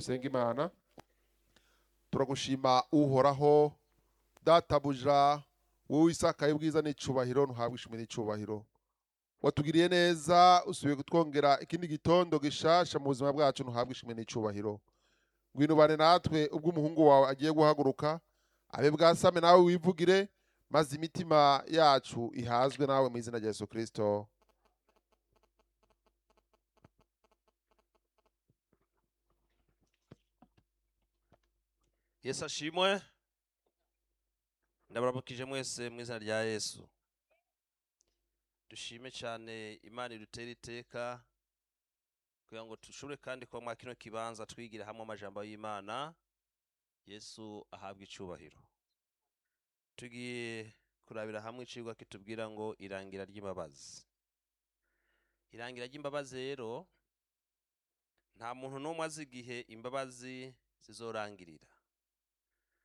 dusenga imana turagushima uhoraho databuja wowe isakaye ubwiza n'icubahiro ntuhabwe ishimwe n'icubahiro watugiriye neza usubiye kutwongera ikindi gitondo gishasha mu buzima bwacu ntuhabwe ishimwe n'icubahiro ngwino ubane natwe ubwo umuhungu wawe agiye guhaguruka abe bwasame nawe wivugire maze imitima yacu ihazwe nawe mu izina rya yesu kirisito yesu ashimwe ndabarabukije mwese mu izina rya yesu dushime cyane imana idutera iteka kugira ngo dushobore kandi kuba mwa kino kibanza twigira hamwe amajambo y'imana yesu ahabwa icubahiro tugiye kurabira hamwe icigwa kitubwira ngo irangira ry'imbabazi irangira ry'imbabazi rero nta muntu n'umwe azi igihe imbabazi zizorangirira